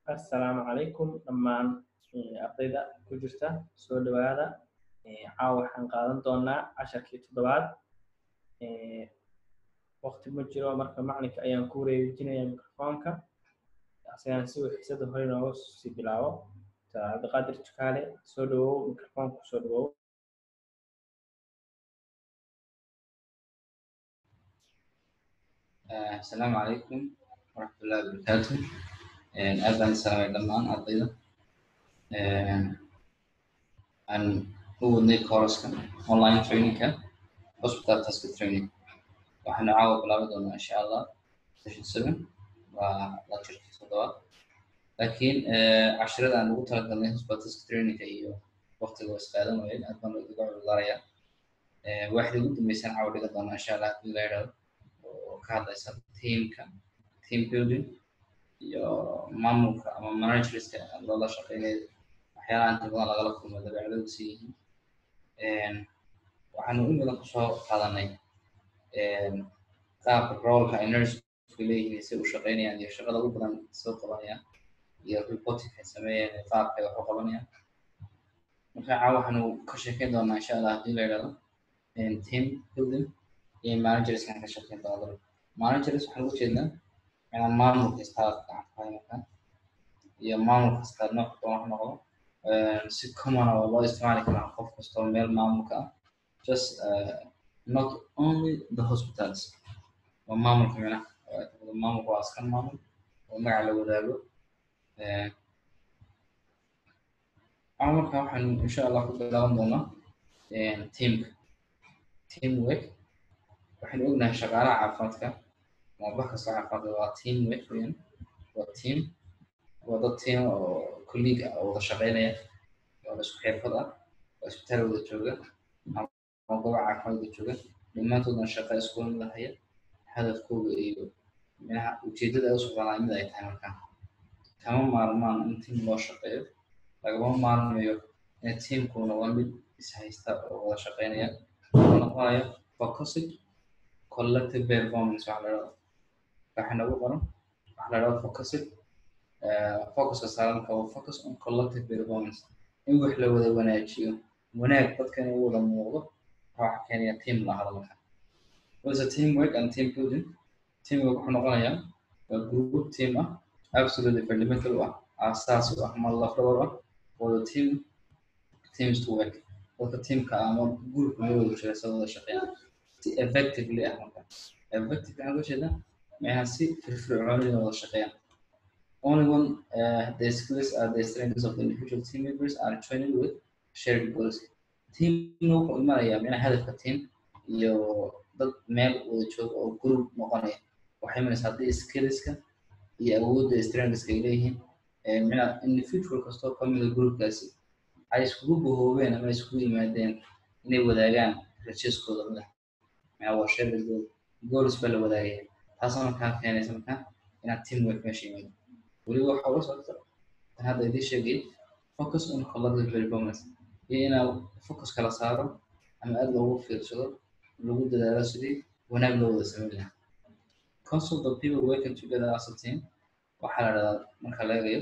assalaamu calaykum dhammaan ardayda ku jirta soo dhawaada caawa waxaan qaadan doonaa casharkii toddobaad waqti ma jiro marka macalinka ayaan ku wareejinaya microfoonka asagana si uu xiisada hore nooga sii bilaabo cabdiqaadir jukaale soo dhawow microfoonka soo dhawow asalaamu calaykum waraxmatullahi wabarakaatu aad baan salaamay dhammaan ardayda aan u wadnay kooraska online trainingka hospital task training waxaanu caawa bilaabi doonaa insha allah session seven waa lectureki toddobaad laakiin cashirada aan ugu talagalnay hospital task trainingka iyo waqtiga waa isqaadan wayeen aad baan uga cudurdaaraya waxay ugu dambeysaan caawa dhiga doonaa insha allah haddii la yidhahdo oo ka hadlaysa teamka team building iyo maamulka ama managerska loola shaqeynaya waxyaalaha inta badan lagala kulmo dabeecadoodu si yihiin waxaanu in badan kusoo qaadanay qaabka roolka ay nursku leeyihiin si u shaqeynayaan iyo shaqada ugu badan soo qabanayaan iyo reporting ay sameeyeen qaabka ay wax u qabanayaan marka caa waxaanu ka sheekeyn doonaa insha allah haddii la yidhahdo team building iyo managerskan ka shaqeyn doona managers waxaan uga jeednaa inaan maamulka istaad gacantahay iyo maamul kasta nooc doon wax noqdo si common oo loo isticmaali karaa qof kastoo meel maamulka ah just uh, not only the hospitals waa maamulka mina maamulka waa askan maamul oo magaca la wadaago maamulka waxaan insha allah ku bilaaban doonaa teamka teamwork waxaynu ognahay shaqaalaha caafimaadka moobax kastoo caafimaadka waa team work weyan waa team waa dad team oo colleague ah oo wada shaqeynaya oo isku xirfad ah oo isbitaal wada jooga ama gobo caafimaad wada jooga dhammaantoodna shaqa isku mid haya hadafkooda iyo minaha ujeedada ay u socdaan mid ay tahay markaa kama maarmaan in team loo shaqeeyo lagama maarmayo in teamkuna waa mid ishaysta oo wada shaqeynaya oo noqonayo focused collective performance waxa la dhahdo waxa nagu qoran waxa la dhahdo focused focuska saaranka waa focus on collective performance in wax la wada wanaajiyo wanaag dadka in wada muuqdo waxa keenaya team la hadalka was a teamwork and team building teamwork wuxuu noqonayaa waa group team ah absolutely fundamental u ah aasaas u ah ma lafdhabar ah for the team teams to work dadka teamka ama group ma wada jira sa wada shaqeeya si effectively ah marka effective waxaan uga jeedaa maxaa si firfircoonida wada shaqeeyaan only when uh, the skills are the strengths of the individual team members are trained with shared goals. Team wuxuu imanayaa mina hadafka team iyo dad meel wada jooga oo group noqonaya waxay imanaysaa haddii skillska iyo awoodda strengthska ay leeyihiin mina individual kastoo ka mida groupkaasi ay iskugu bahoobeen ama iskugu yimaadeen inay wadaagaan rajeskooda madax mina waa shared goal goals baa la wadaagaya taasoo markaa keenaysa markaa inaad teamwork meesha yimaado weliba waxa ula socota tan hadda idin sheegay focus on collective performance iyo inaa focus kala saaro ama aad loogu fiirsado lagu dadaalo sidii wanaag loo wada sameyn lahaa consult the people working together as a team waxaa la dhahdaa marka la eegayo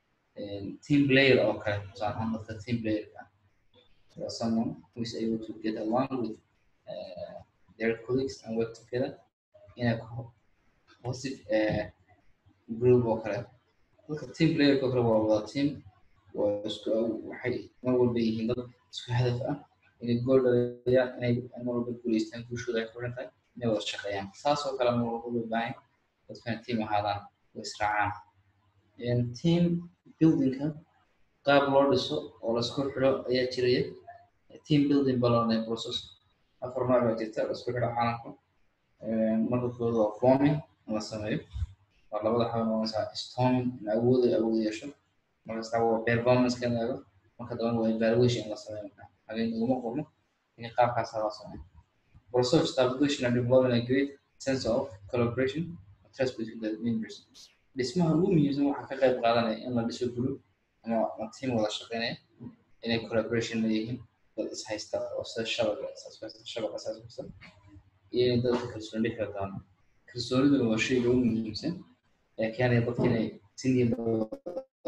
team player oo kale tusaale ahaan dadka team playerka ah someone who is able to get along with uh, their colleagues and work together in a positive uh, group oo kale dadka team playerka kale waa wada team waa isku waxay mar walba yihiin dad isku hadaf ah inay gool dhaliyaan inay mar walba guuleystaan guushooda ay furan tahay inay wada shaqeeyaan saas oo kale mar walba loo baahan dadkana team ahaadaan oo israacaan team buildingka qaab loo dhiso oo laisku xidho ayaa jiraya team building balonay process afar nooc baa jirta laisku xidho caalamka marka kooda waa forming in la sameeyo waa labada xaba noqonaysaa storming in awood ay awood yeesho markasta waa performance ka eego marka dambana waa evaluation in la sameeyo marka habeen uguma qorno in qaabkaas loo sameeyo process establishing and developing a great sense of collaboration and trust between the members dhismaha ugu muhiimsan waxaa ka qayb qaadanaya in la dhiso group ama ama team wada shaqeynaya inay collaboration leeyihiin dad is haysta oo sida shabaga shabaga saas kusa iyo inay dadka kalsooni dhexda doonaan kalsooniduna waa shayga ugu muhiimsan ee keenaya dadka inay si niyad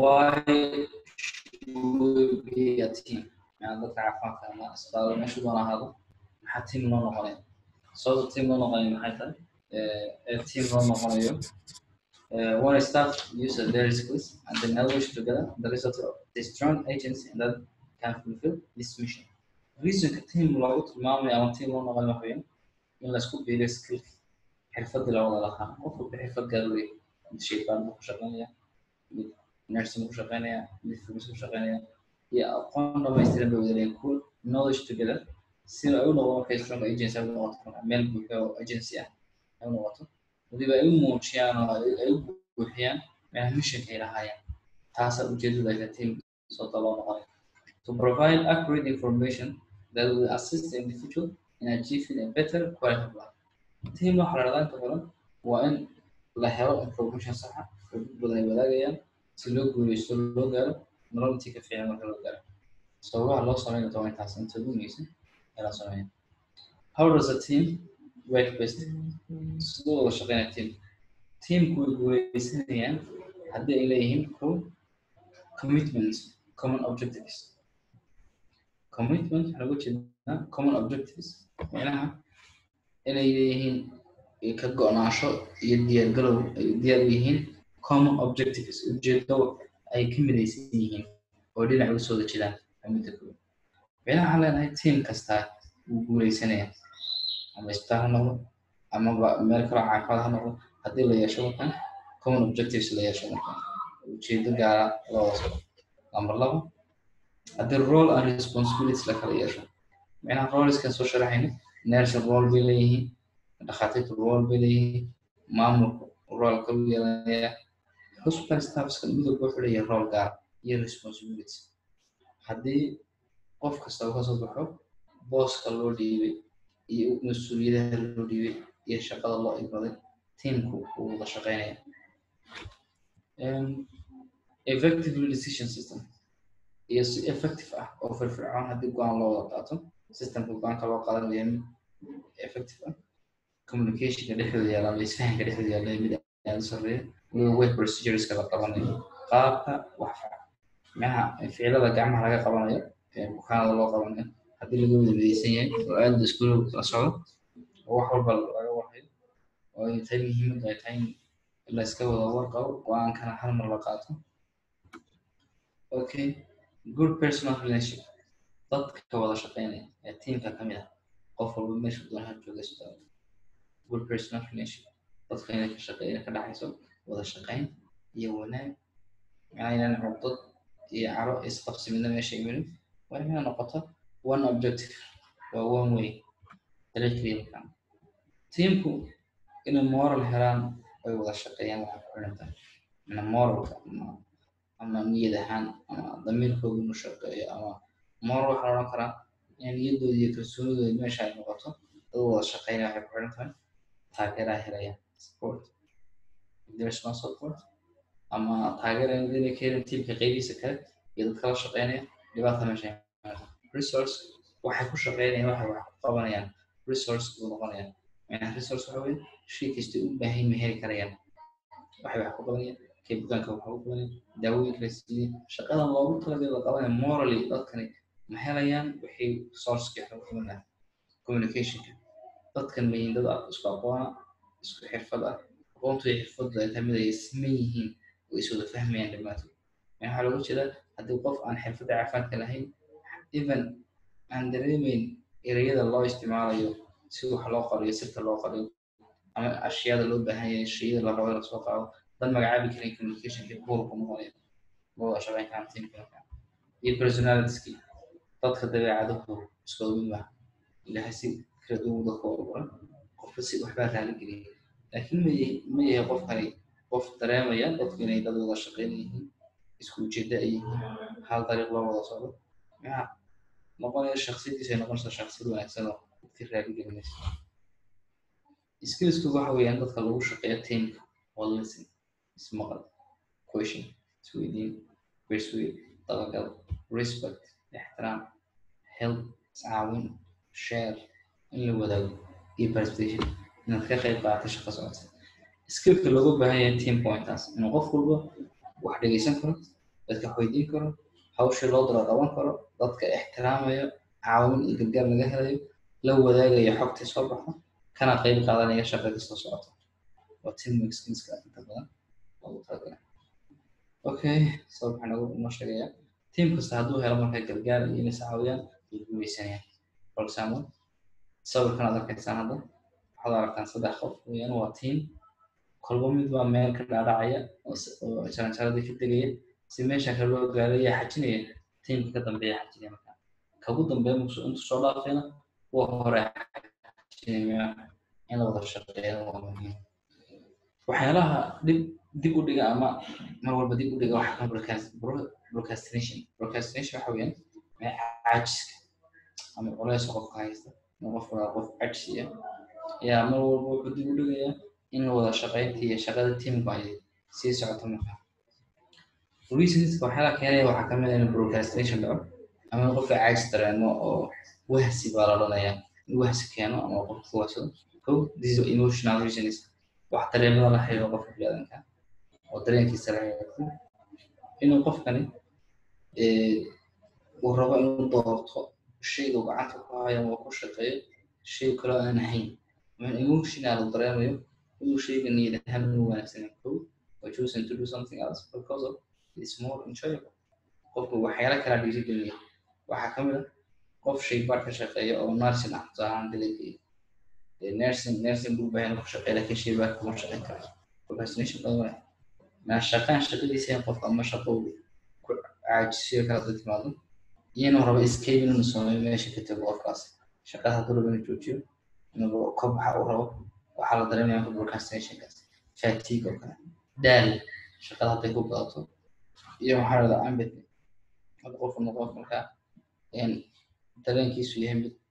why should be a team yani dadka caafimaadka ama isbitaal meeshu doona ahaado maxaa team loo noqonaya sababta team loo noqonayo maxay tahay ee team loo noqonayo uh, when staff use their skills and then elevate together the result of the strong agency and that can fulfill this mission reasonka team loogu tilmaamayo ama team loo noqonayo waxa weeyaan in laisku biiriyo skill xirfadii la wada lahaa qof walba xirfad gaar u leeyahay mid shaytaan buu ku shaqeynaya mid nursing ku shaqeynaya mid filis ku shaqeynaya iyo aqoon dhamaystiran bay wada leeyihin cool knowledge together si ay u noqdo markay strong agency ay u noqoto meel buuxo oo agency ah ay u noqoto waliba ay u muujiyaan oo ay u buuxiyaan meelaha missionka ay lahaayeen taasaa ujeedada ay team sababta loo noqonay to provide accurate information that will assist the individual in achieving a better quality of life team waxa la dhahdaa inta badan waa in la helo information saxa oo dad badan ay wadaagayaan si loo guuleysto loo gaaro nolol intii ka fiican marka loo gaaro sababaha loo sameyn doona intaas inta ugu muhiimsan ee la sameeyo how does a team work best sidoo wada shaqeynaya team teamku way guuleysanayaan haddii ay leeyihiin ko commitment common objectives commitment waxaa lagu jeedaa common objectives macnaha inay leeyihiin ka go-naansho iyo diyaargalow ay diyaar u yihiin common objectives ujeedo ay ka midaysan yihiin oo dhinac uga soo jeedaan midda koowaad macnaha waxaan leenahay team kastaa wuu guuleysanaya ama isbitaal ha noqdo amaba meel kaloo caafimaad ha noqdo haddii la yeesho markan common objectives la yeesho markan ujeedo gaara loo waso number labo haddii role and responsibilities la kala yeesho macnaha roleskan soo sharaxayna nursing role bay leeyihiin dhakhaatiirta role bay leeyihiin maamulku role ka yeelanaya hospital staffska midowba wuxuu leeyahay role gaar iyo responsibilities haddii qof kasta uu kasoo baxo booska loo dhiibay iyo mas-uuliyadaha loo dhiibay iyo shaqada loo igmaday teamku uu wada shaqeynaya effective decision system iyo si effective ah oo firfircoon haddii go-aan loo wada qaato systemka go-aanka loo qaadanaya mid effective ah communicationka dhexdooda yaala ama isfahanka dhexdooda yaala mid aada u sarreeya weliba way procedureska la qabanayo qaabka wax macnaha ficilada gacmaha laga qabanayo bukaanada loo qabanayo haddii laga wada midaysan yahay oo aada la isku la socdo oo wax walba laga warhayo oo ay tahay muhiimadu ay tahay in la iska wada warqabo go-aankana hal mar la qaato okay good personal relationship dadka wada shaqeynaya ee teamka ka mid ah qof walba meesha doonaha jooga isbitaal good personal relationship dadka inay ka shaqeeya ka dhaxayso wada shaqeyn iyo wanaag macnaa inaan cugdad iyo caro isqabsi midna meesha imanin waa inay noqoto one objective waa one way dariiq keliya markaan teamku inay moral helaan ay wada shaqeeyaan waxaa ku xiran tahay mana moralka ama ama niyad ahaan ama damiirkooda inu shaqeeyo ama moral waxaa la odhan karaa in niyadooda iyo kalsoonidooda meesha ay noqoto dad wada shaqeynaya waxay ku xiran tahay taageeraa helaya support if there is no support ama taageera inay ka helin tiimka qeybiisa kale iyo dadka la shaqeynaya dhibaata meesha resource waxay ku shaqeynayaan waxay wax ku qabanayaan resource buu noqonaya macnaha resource waxa weye shay kasta u baahan ma heli karayaan waxay wax ku qabanayaan kay bukaanka wax ku qabanayaan daawooyinka la siiyey shaqadan loogu talagalay la qabanaya morally dadkani ma helayaan waxay sourceki wax lagu qabanaya communicationka dadkan ma yihiin dad isku aqoona isku xirfad ah aqoontu iyo xirfadu ay tahay mid ay siman yihiin oo is wada fahmayaan dhammaantood yani waxaa lagu jeedaa haddii qof aan xirfadda caafimaadka lahayn even aan dareemeyn ereyada loo isticmaalayo si wax loo qoriyo sirta loo qoriyo ama ashyaada loo baahan yahay shayada la rabo in lasoo qaado dad magacaabi karin communicationka buurku noqonaya loo shaqeyn karaan teamka iyo personalitieskii dadka dabeecadahu iskooda mid maaha ilahay si kala duwan dadka oo qoran qofka si waxbaa raali geliyay laakiin ma ma yahay qofkani qof dareemaya dadku inay dad wada shaqeyn yihiin isku ujeeda ay yihiin hal dariiq loo wada socdo maxaa noqonaya shaksiyadiisa ay noqonaysa shaksiyad wanaagsan oo dadkii raali gelinaysa skillsku waxa weeyaan dadka lagu shaqeeyo teamka waa listen ismaqal question isweydiin persuade dabagal respect ixtiraam help iscaawin share in la wadaago iyo participation inaad ka qayb qaadato shaqo socota skillka looga baahan yahay team pointaas inuu qof walba wax dhegeysan karo dadka weydiin karo hawshii loo dalo qaban karo dadka ixtiraamayo caawin iyo gargaar laga helayo la wadaagayo xogtii soo baxdo kana qeyb qaadanaya shaqada soo socoto waa teamwork skillska inta badan loogu talagalay okay so waxaa nagu noo sheegaya team kasta hadduu helo marka gargaar iyo inay caawiyaan way guuleysanayaan for example sawirkan aad arkaysaan hadda waxaad aragtaan saddex qof weeyaan waa team kolba mid waa meel ka dhaadhacaya oo jaranjaradii ka degaya si meesha kale loo gaaro yaa xajinaya teamka ka dambeeya xajinaya marka kagu dambeeya intuu soo dhaafayna kuwa hore xajinaya in la wada shaqeeyo waa muhiim waxyaalaha dib dib u dhiga ama mar walba dib u dhiga waxa ka procrastination procrastination waxa weeyaan caajiska ama culays qofka haysta in qofka qof cajsiya ayaa mar walba wuxuu dib u dhigayaa in wada shaqaynta iyo shaqada teamku ay sii socoto marka reasonska waxyaalaha keenaya waxaa ka mid ah in procrastination dhaco ama in qofka caajis dareemo oo wahsi baa la odhanayaa in wahsi keeno ama qofka ku wahsado ko this is emotional reasons wax dareemada la xiriiro qofka biniaadanka oo dareenkiisa la xiriirto inuu qofkani uu rabo inuu doorto shayga uu gacanta ku hayo ama ku shaqeeyo shay kaloo aan ahayn ama emotional uu dareemayo inuu shayga niyad ahaan inuu wanaagsanen ko or choosing to do something else because of it's more enjoyable qofku waxyaala kala dhiirigelinaya waxaa kamid ah qof shaybaar ka shaqeeya oo nursing ah tusaalahaan delegate nursing nursing buu baahan ku shaqeeya laakiin shaybaar kuma shaqeyn karo procrastination badan ma shaqaan shaqadiisa in qofka ama shaqo ku caajisiyo kala dad timaado iyo inuu rabo escape inuu sameeyo meesha ka tago qofkaas shaqada hadduu rabo inuu joojiyo inuu ka baxa uu rabo waxaa la dareemaya procrastinationkaas fatigue oo kale daal shaqada hadday ku badato iyo waxaa la dhahaa ambit hadda qofku noqon markaa dareenkiisu yahay mid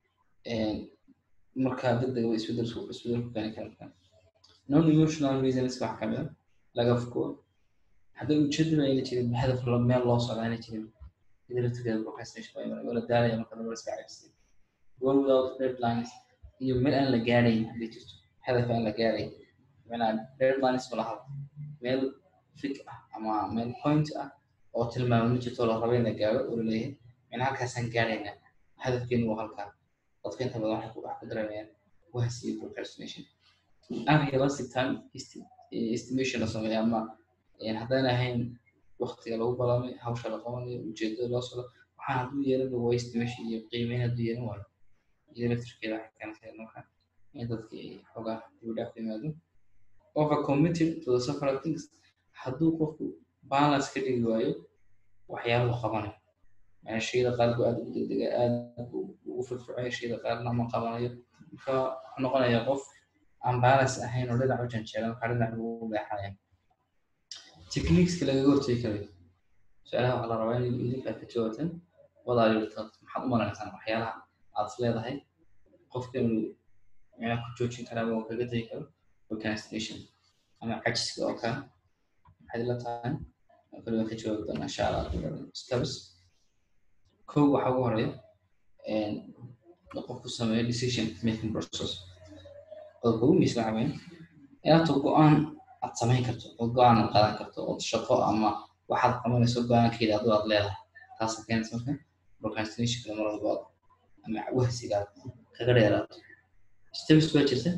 markaa degdeg isbedel isbedel ku keeni kara markaa non emotional reasons wax kamid a laga fuko hadday ujeedada ayna jirin hadaf meel loo socda ayna jirin idilatigeeda procrastination waa imanaya wala daalaya marka dambe iska cabsiya goal without deadlines iyo meel aan la gaarayn hadday jirto hadaf aan la gaarayn macnaa deadlines ma laha meel fig ah ama meel point ah oo tilmaamo jirto la rabo in la gaaro oo laleeyahay macnaa halkaasaan gaaraynaa hadafkeenu waa halkaa dadka inta badan waxay wax ku dareemayaan wahsi iyo procrastination unrealistic time estimation la sameeyo ama haddaan ahayn waktiga lagu balamay hawsha la qabanayo ujeedada loo socdo waxaan hadduu yeelan waa estimation iyo qiimeyn hadduu yeelan waayo iyo electrickeeda waxay keenaysaa marka in dadkii xogaa dib dhaaf yimaado over committed to the several things hadduu qofku balance ka dhigi waayo waxyaalahu qabanayo yani shayda qaarku aad ugu degdega aad ugu firfircoya shayda qaarna ma qabanayo marka wuxuu noqonayaa qof aan balance ahayn oo dhinac u janjeeran waxaa dhinac ugu leexanaya techniqueska lagaga hortegi karayo su-aalaha waxaa la rabaa in idinka ka jawaabtan wadaayurta maxaad u maleynaysaan waxyaalaha aad leedahay qofka inuu micnaha ku joojin kara ama kaga tegi karo procrastination ama cajiska oo kale maxaad ila tahay kaliba ka jawaabi doonaa insha allah steps kow waxaa ugu horeeya qofku sameeyo decision making process oo kugu miisla caweyn inaad go-aan aad samayn karto oo go-aan aad qaadan karto oo shaqo ama waxaad qabanayso go-aankeeda adoo aad leedahay taasa keenaysa marka procrastinationka mar walba ama wahsiga aad kaga dheeraato steps baa jirta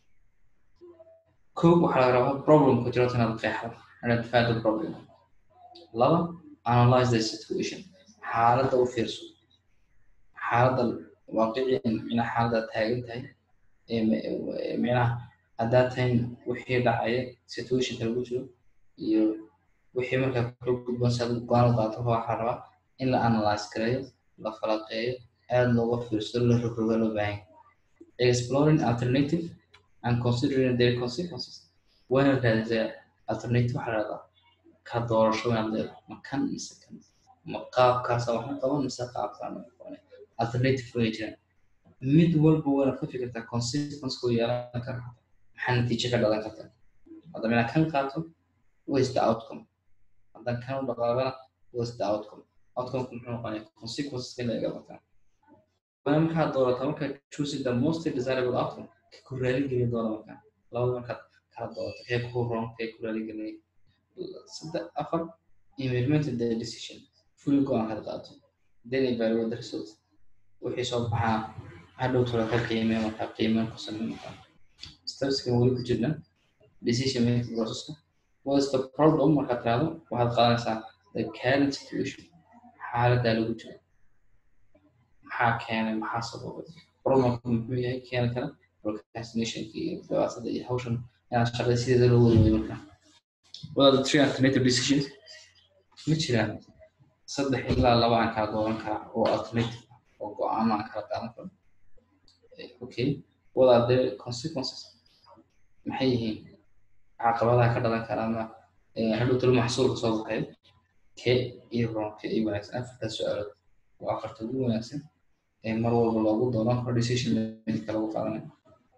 kow waxaa laga rabaa problemka jirto inaad qeexdo identify the problem laba analyze the situation xaaladda u fiirso xaaladda waaqiciyan micnaha xaaladda taagan tahay micnaha haddaad tahay wixii dhacaya situationka lagu jiro iyo wixii markaa kula gudban si aad go-aan u qaato waxaa rabaa in la analyze gareeyo la falaqeeyo aada looga fiirsado la rogroga loo baahan exploring alternative and considering their consequences wayna raadisaa alternative waxaa lahahdaa ka doorasho inaad leedahay ma kan mise kan ma qaabkaasa waxna qaban mise qaabkaan alternative way jiraan mid walba wayna ka fikirtaa consequence ku yeelan kara maxaa natiijo ka dhalan karta hadda mina kan qaato was the outcome haddaan kan u dhaqaaqana was the outcome outcome muxuu noqonaya consequences ka laga bataa waa markaad doorato markaad choosing the most desirable outcome ka ku raaligelin doona markaa labada markaad kala doorato kee ku roon kee ku raaligelinaya saddex afar implement the decision fully go-aan kada qaato then evaluate the result wixii soo baxaa hadhow tolo ka qiimee markaa qiimeen ku samee markaa stepskan weli ku jirna decision making processka what is the problem markaad tiraahdo waxaad qaadanaysaa the current situation xaaladdaa lagu jiro maxaa keenay maxaa sababay problemka muxuu yahay keeni kara procrastinationka iyo dhibaatada iyo hawshan inaad shaqada sideeda loo wada wayo markaa what are the three alternative decisions ma jiraan saddex ilaa laba aan kala dooran karaa oo alternative oo go-aano aan kala qaadan karo okay what are the consequences maxay yihiin caqabadaha ka dhalan kara ama hadhow talo maxsuulka soo baxay kee iyo ron kee iyo wanaagsan afartaas su-aalood waa afarta ugu wanaagsan ee mar walba loogu dooran karo decision making lagu qaadanayo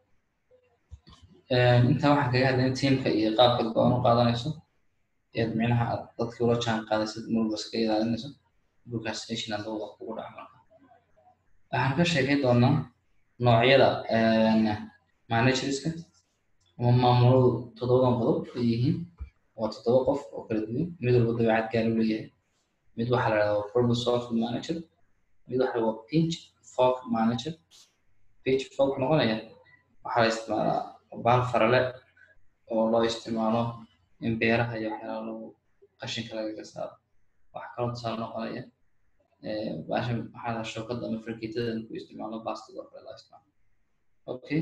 intaa waxaan kaga hadlayna teamka iyo qaabka go-aan u qaadanayso eed micnaha aad dadkii ula jaan qaadaysid marwalba iska ilaalinayso procrastination aad wax kugu dhaca marka waxaan ka sheekay doonaa noocyada managerska ama maamuladu toddobadan qodob ay yihiin waa toddoba qof oo kala duwan mid walba dabeecad gaar u leeyahay mid waxaa la dhahdaa problem solving manager mid waxaa waa pinch fork manager pinch fork noqonaya waxaa la isticmaalaa baal farale oo loo isticmaalo in beeraha iyo waxyaalaha lagu qashinka lagaga saaro waxaa kaloo tusaale noqonaya baashan waxaa la shookada ama fargeetada ku isticmaalo baastada oo kale loo isticmaalo okay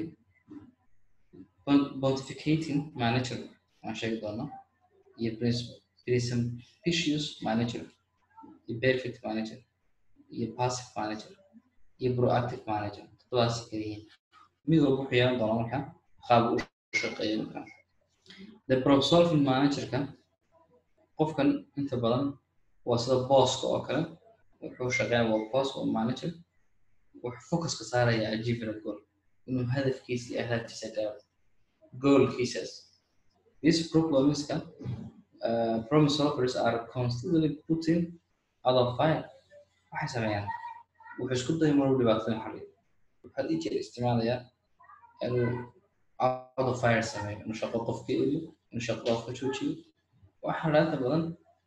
pontificating manager waan sheegi doonaa iyo presumptuous manager iyo perfect manager iyo passive manager iyo proactive manager toddobaas kaliyihiin mid walba wuxuu yeelan doonaa marka qaab u shaqeeya marka the problem solving managerka qofkan inta badan waa sida booska oo kale wuxuu shaqeeya waa boss oo manager wuxuu focuska saaraya achieving a goal inuu hadafkiisa iyo ahdaaftiisa gaaro goalkiisas these problemska uh, problem solvers are constantly putting out of fire waxay sameeyaan wuxuu isku daya maruu dhibaatada xaliyo waxaa ii jeer isticmaalayaa inuu out of fire sameeyo inuu shaqo qofka eliyo inuu shaqo qofka joojiyo waxaa laanta badan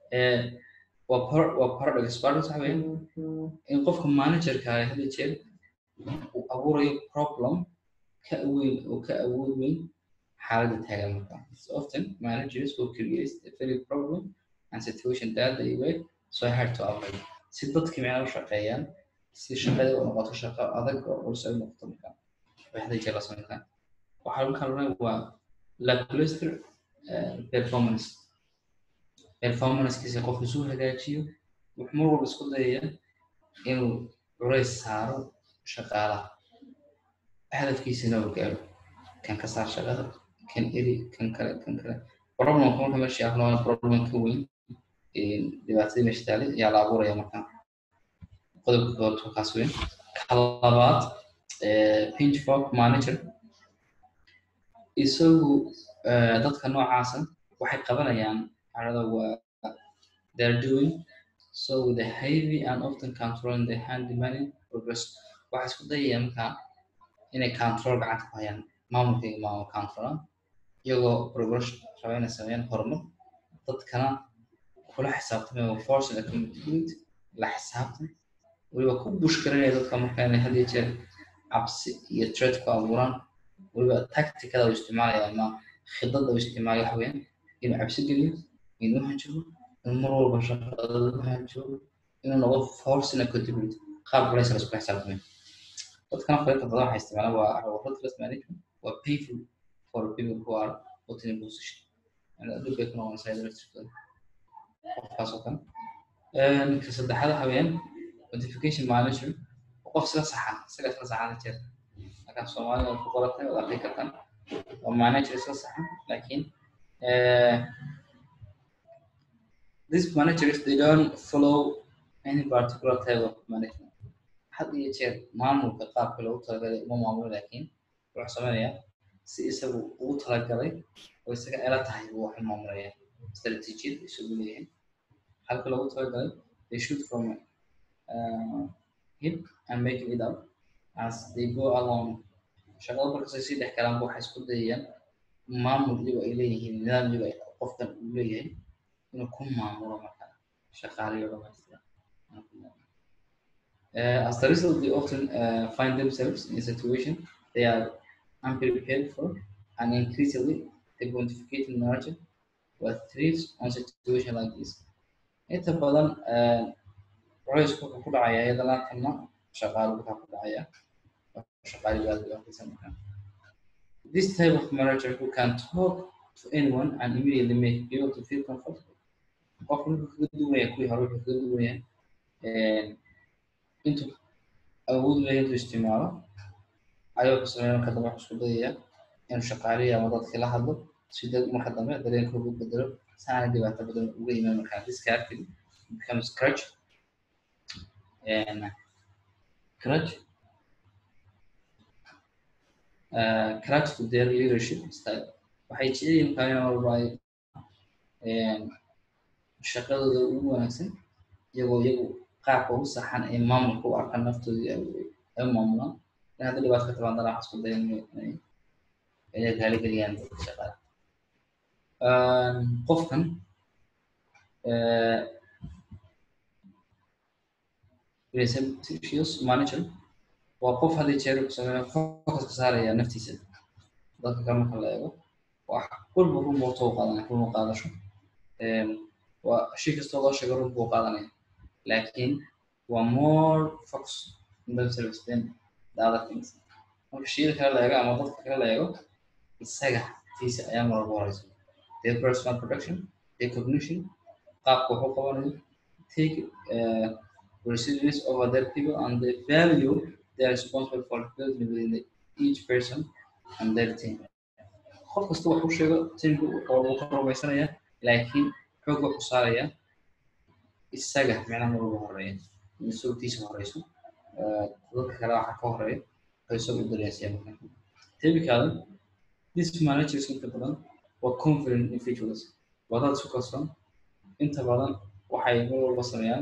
waa waa paradox paradox waxa weeye in qofka managerka ah hada jeer uu abuurayo problem ka weyn oo ka awood weyn xaaladda taagan marka so often managers will create a very problem and situation that they were so hard to avoid si dadkii micna u shaqeeyaan si shaqada u noqoto shaqo adag oo culus ay noqoto marka way hada jeer la samayn karaa waxaa lagu kalana waa lackluster performance performancekiisa qofku suu hagaajiyo wuxuu mar walba isku dayaya inuu culays saaro shaqaalaha hadafkiisana uu gaaro kan ka saar shaqada kan eri kan kale kan kale problemka marka meesha ahlo problem ka weyn dhibaatadii meesha taalay ayaa la abuuraya marka qodobka koobad kaas weyn ka labaad pinch fork manager isagu dadka noocaasa waxay qabanayaan carada waa they're doing so with a heavy and often controlling the hand demanding progress waxay isku dayayaan markaa inay control gacanta ku hayaan maamulka iyo maamul controla iyagoo progress raba inay sameeyaan horumar dadkana kula xisaabtamaya force and accountability la xisaabtan weliba ku bushkarinaya dadka marka inay had iyo jeer cabsi iyo threat ku abuuraan weliba tacticada uu isticmaalaya ama khidada uu isticmaalayo waxa weeyaan inuu cabsi geliyo inuu hanjabo inuu mar walba shaqada hanjabo inuu noqdo force and accountability qaab culays la isku xisaabtamayo dadkana qaybta badan waxay isticmaalaan waa ruthless management waa painful for people who are put in a position yani adduun bay ku noqonaysaa electricada qofkaas oo kale ka saddexaad waxa weeyaan notification manager qof sila saxa isaga sila saxada jeer marka soomaaliya ku qoratay waad arki kartaan waa manager sila saxa laakiin these managers they don't follow any particular type of management had iyo jeer maamulka qaabka loogu talagalay uma maamulo laakiin wuxuu sameynayaa si isagu ugu talagalay oo isaga ela tahay buu wax maamulaya istaraatiijiyad isagu leeyahay halka loogu talagalay they shoot from uh, hip and make it up as they go along shaqada markastay sii dhex galaanba waxay isku dayayaan maamul iyago ay leeyihiin nidaam iyago ay qofkan uu leeyahay inuu ku maamulo marka shaqaalayo dhamaystira Uh, as a result, they often uh, find themselves in a situation they are unprepared for and increasingly the pontificating narrative what thrives on situation like this. Inta badan culaysku wuxuu ku dhacayaa iyadana kana shaqaalo waxaa ku dhacaya shaqaali aad u aqrisan markaa. This type of manager who can talk to anyone and immediately make people to feel comfortable. Qofku wuxuu kaga duwan yahay kuwii hore wuxuu kaga duwan yahay intuu awood leeyahay intuu isticmaalo ayuu sameeya marka dambe wuxuu isku dayaya inuu shaqaalihi ama dadkii la hadlo si dad marka dambe dareenkooda u bedelo saana dhibaato badan uga imaan markaa discarding becomes crutch and crutch uh, crutch to their leadership style waxay jecel yihiin markaa in walba ay shaqadooda ugu wanaagsan iyagoo iyagu qaabka ugu saxan ee maamulka u arkaan naftooda ay maamulaan in hadda dhibaato ka tabaan dana waxaa isku dayan inay raaligeliyaan dadka shaqada qofkan receptious manager waa qof haddii jeer ku sameeya focus ka saaraya naftiisa dadka kale marka la eego wax walba run buu too qaadanaya run u qaadasho waa shay kastoo loo sheego run buu qaadanaya laakiin waa more focus in themselves than the other things marka shayada kale la eego ama dadka kale la eego isaga tiisa ayaa mar walba horeysa their personal production their cognition qaabka waxu qabanayo take uh, resilience over their people and the value they are responsible for building within the, each person and their team qof kasta waxu sheego teamku wuxuu ka rumaysanaya laakiin xoog wuxuu saaraya isaga micnaha mar walba horeeya mas-uultiisa horeyso dadka kale waxa ka horeeya waxay isagu u dareensaya marka typically this managers inta badan waa confident individuals waa dad isku kalsoon inta badan waxay mar walba sameeyaan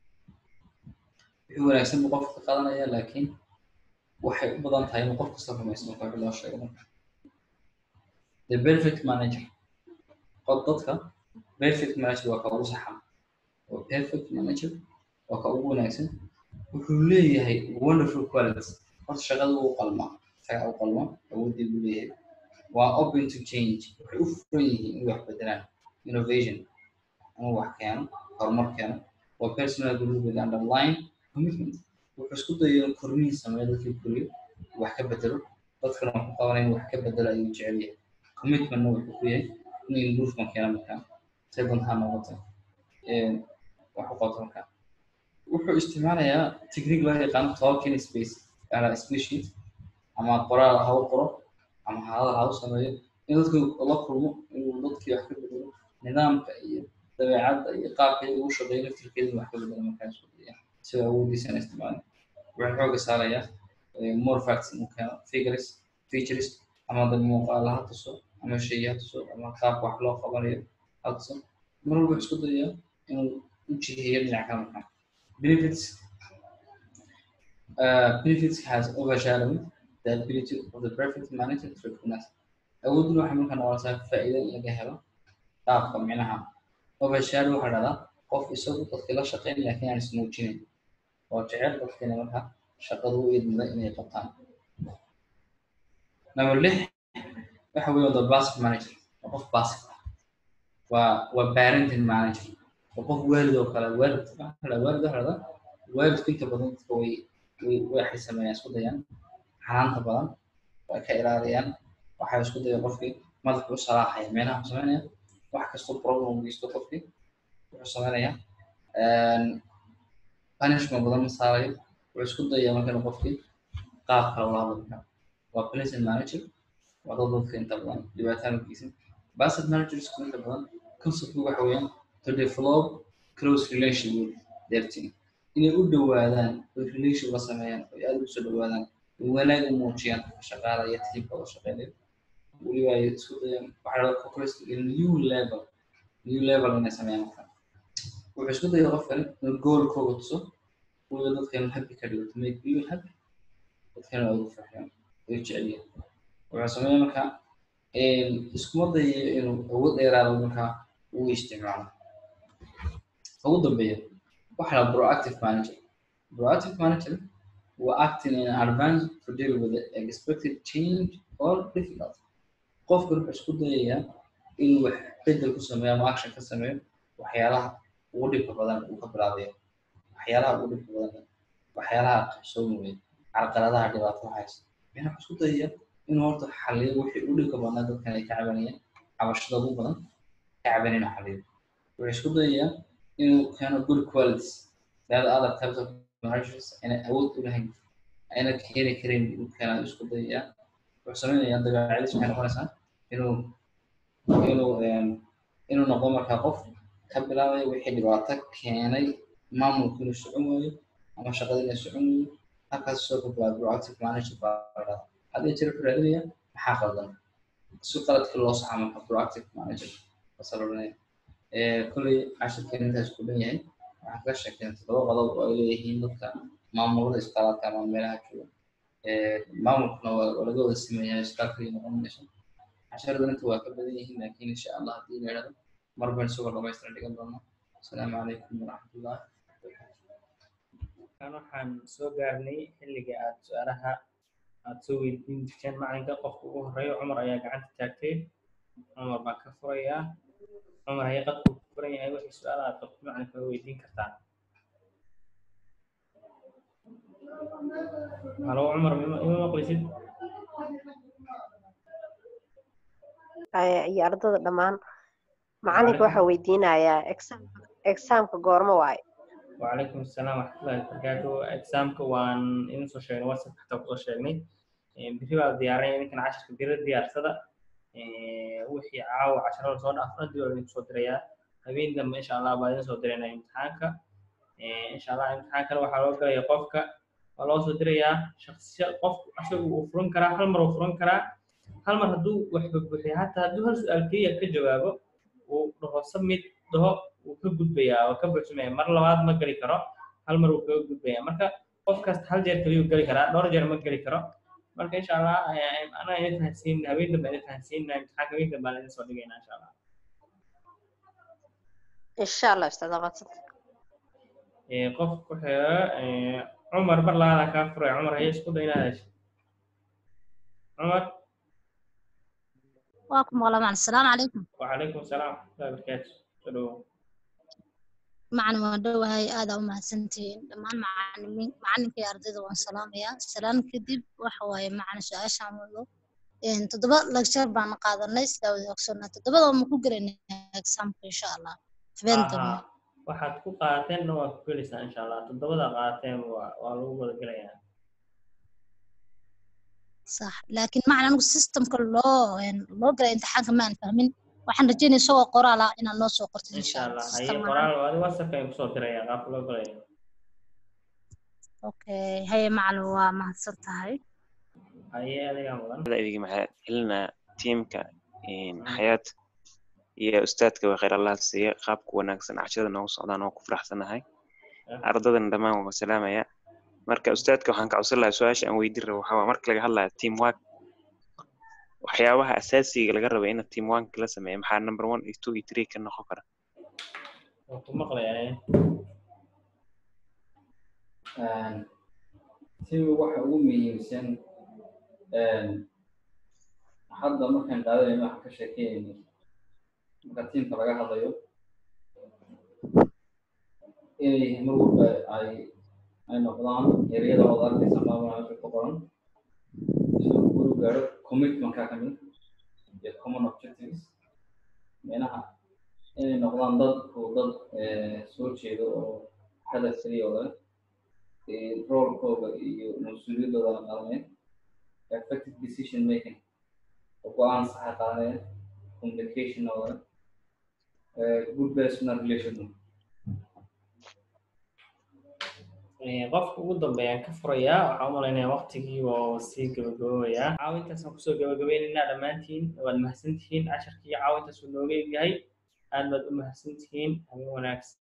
wixii wanaagsan buu qofka ka qaadanaya laakiin waxay u badan tahay inuu qof kasta rumaysan marka wixii loo sheego marka the perfect manager qod dadka perfect manager waa ka ugu saxan oo perfect manager waa ka ugu wanaagsan wuxuu leeyahay wonderful qualities horta shaqada uu qalmaa isaga u qalma awoodii buu leeyahay waa open to change waxay u furan yihiin in wax bedelaan innovation inuu wax keeno horumar keeno waa personal growth with underline commitment wuxuu isku dayo in kormihi sameeyo dadkii koriyo wax ka bedelo dadkana wuxuu qabanaya in wax ka bedelo ayuu jecel yahay commitmentna wuxuu ku yahay inuu improvement keeno markaa say dantaa noqota wax u qabto markaa wuxuu isticmaalayaa technique loo yaqaano talking space ala species ama qoraal ha u qoro ama hadal ha u sameeyo in dadku la kulmo inuu dadkii wax ka bedelo nidaamka iyo dabeecadda iyo qaabka ugu shaqeeyo laftirkeeda wax ka bedelo markaas sida awoodiisana isticmaalin wuxuu xooga saarayaa more facts inuu keeno figures features ama dad muuqaala ha tuso ama shay ha tuso ama qaabka wax loo qabanayo ha tuso mar walba isku dayaa inuu u jiheeyo dhinac kale markaa benefits uh, benefits has overshadowed the ability of the perfect manager to recognize awooduna waxay markaa noqonaysaa faa'iido in laga helo qaabka micnaha overshadow waxaa dhahdaa qof isagu dadkii la shaqeyn laakiin aan ismuujinayn oo jecel dadkiina markaa shaqadu u idmada inay qabtaan number lix waxa weeye the passive manager waa qof passive ah waa waa parenting manager waa qof waalid oo kale waalid waalid waxa dhahdaa waalidku inta badan dadka way way waxay sameeyaan isku dayaan xanaanta badan way ka ilaaliyaan waxay isku dayaan qofkii madaxu u salaaxaya meelaha wuxuu sameynaya wax kastoo problem u geysto qofkii wuxuu sameynaya punishment badan ma saarayo wuxuu isku dayaya markan qofkii qaab kale ula hadlo markaa waa placement manager waa dad dadka inta badan dhibaataan u geysan basset managersku inta badan conceptku waxa weeyaan to develop close relation with their team inay u dhowaadaan oo relation la sameeyaan oo aad ugu soo dhowaadaan wanaag u muujiyaan shaqaala iyo tiimka oo shaqeynayo weliba ay isku dayaan waxaa la focus in new level new level inay sameeyaan marka wuxuu isku daya qofkan inuu goolkooga tuso weliba dadka inuu happy ka dhigo to make people happy dadkana waa ugu farxiyaan way jecelyihin wuxuu sameeya marka iskuma dayayo inuu awood dheeraado markaa uu isticmaalo ugu dambeeya waxa la proactive manager proactive manager waa acting in advance to deal with the expected change or difficulty qofka wuxuu isku dayayaa inuu wax bedel ku sameeyo ama action ka sameeyo waxyaalaha ugu dhibka badan uu ka bilaabayo waxyaalaha ugu dhibka badan waxyaalaha qabsoomaya carqaladaha dhibaato haysa wuxuu isku dayaya inuu horta xaliyo wixii u dhibka badnaa dadkan ay ka cabanayeen cabashada ugu badan ka cabanayeen inuu xaliyo wuxuu isku dayayaa inuu keeno good qualities that other types of managers inay awood u lahayn ayna keeni karin inuu keenaa isku dayayaa wuxuu sameynayaa dabeecadiis waxay noqonaysaa inuu inuu inuu noqdo markaa qof ka bilaabaya wixii dhibaato keenay maamulku inuu socon waayo ama shaqada inay socon waayo halkaas soo ka bilaaba proactive manager baa la dhahaa hadii jira wuxuu raadinaya maxaa qaldan si qaladkii loo saxa marka proactive manager basa la odhanaya kolley cashirkeena intaas ku dhan yahay waxaan kaga sheekeynay toddoba qodob oo ay leeyihiin dadka maamulada iskalaadka ama meelaha jooga maamulkuna waa laga wada sameeyaa iskaalkii noqon mayso casharadan inta waa ka badan yihiin laakiin insha allah haddii la idhahdo mar baan isagoo dhamaystiran dhigan doonaa asalaamu calaykum waraxmatullah kan waxaan soo gaarnay xilliga aad su-aalaha aad soo weydiin jirteen macalinka qofka ugu horeeya cumar ayaa gacanta taagtay cumar baan ka furayaa cumar haya qadku ku furan yahay wixii su-aal aad qabto macalinka waa weydiin kartaa halo cumar ima maqlisid iyo ardada dhammaan macalinka waxaa weydiinayaa exaamka goormo waaye وعليكم السلام ورحمة الله وبركاته examka waan idin soo sheegnay whatsapp xataa kusoo sheegnay biri baa diyaaray ninkan cashirka biri diyaarsada wixii caawa casharada soo dhaafna dib baa idin soo dirayaa habeen dambe insha allah baa idin soo diraynaa imtixaanka insha allah imtixaankana waxaa loo galaya qofka waa loo soo dirayaa shaksiya qof asagu uu furan karaa hal mar uu furan karaa hal mar hadduu wax bubuxiya hataa hadduu hal su-aal keliya ka jawaabo uu dhaho submit dhaho wuu ka gudbayaa oo ka buuxsamaya mar labaad ma geli karo hal mar wuu kaga gudbayaa marka qof kasta hal jeer keliyu geli karaa dhowr jeer ma geli karo marka insha allah anaa idin fahansiin habeen dambe idin fahansiinna imtixaanka habeen dambe aan idin soo dhigaynaa insha allah insha allah ustaad aqoonsanta qof ku xiga cumar bar labaada kaa furay cumar haye isku day inaad hesho cumar waa ku maqla macna asalaamu calaykum وعليكم السلام ورحمة الله وبركاته سلو macna waan dhowahay aada u mahadsantihiin dhammaan macalimiin macalinka iyo ardayda waan salaamayaa salaan kadib waxa waaye macna su-aashaan wado toddoba lecture baan qaadanay sidaa wada ogsoonaa toddobada ma ku gelaynaa exaamka insha allah habeen dambe waxaad ku qaateenna waa ku gelaysaa insha allah toddobada qaateen waa waa lagu wada gelayaa sax laakiin macna anigu systemka loo loo galay imtixaanka ma aan fahmin waxaan rajeynaya isagoo qoraal ah inaad noo soo qortid insha allah haye qoraal adi whatsapp ayaan kusoo diraya qaabka loo galaya okay haye macalin waa mahadsan tahay haye adigaa mudan idinka maxaa celinaa tiimka xayaat iyo ustaadka waa khayr allah siiya qaabka wanaagsan cashada noogu socdaan oo ku faraxsanahay ardadana dhammaan waan salaamaya marka ustaadka waxaan ka codsan lahaa su-aasha aan weydiin rabo waxaa marka laga hadlaya team work waxyaabaha asaasiga laga raba in team work la sameeyo maxaa number one iyo two iyo three ka noqon kara waan ku maqlayaa tiimka waxa ugu muhiimsan hadda markaan qaadanayno waxaan ka sheekeynayno marka tiimka laga hadlayo inay mar walba ay ay noqdaan ereyada wada arkaysa maamul meesha ku qoran siduu uu gaaro commitmentka ka mid iyo common objectives micnaha inay noqdaan dadku dad soo jeedo oo hadaf keliya oo leh roolkooda iyo mas-uuliyaddooda la qaadanaya effective decision making oo go-aan saxa qaadanaya communication oo leh good personal relation qofka ugu dambeeyaan ka furayaa waxaan u malaynayaa waqtigii oo sii gabagaboobayaa caawintaasaan kusoo gabagabaynaynaa dhammaantiin waad mahadsantihiin casharkii caawintaas uu nooga egyahay aad baad u mahadsantihiin habeen wanaagsan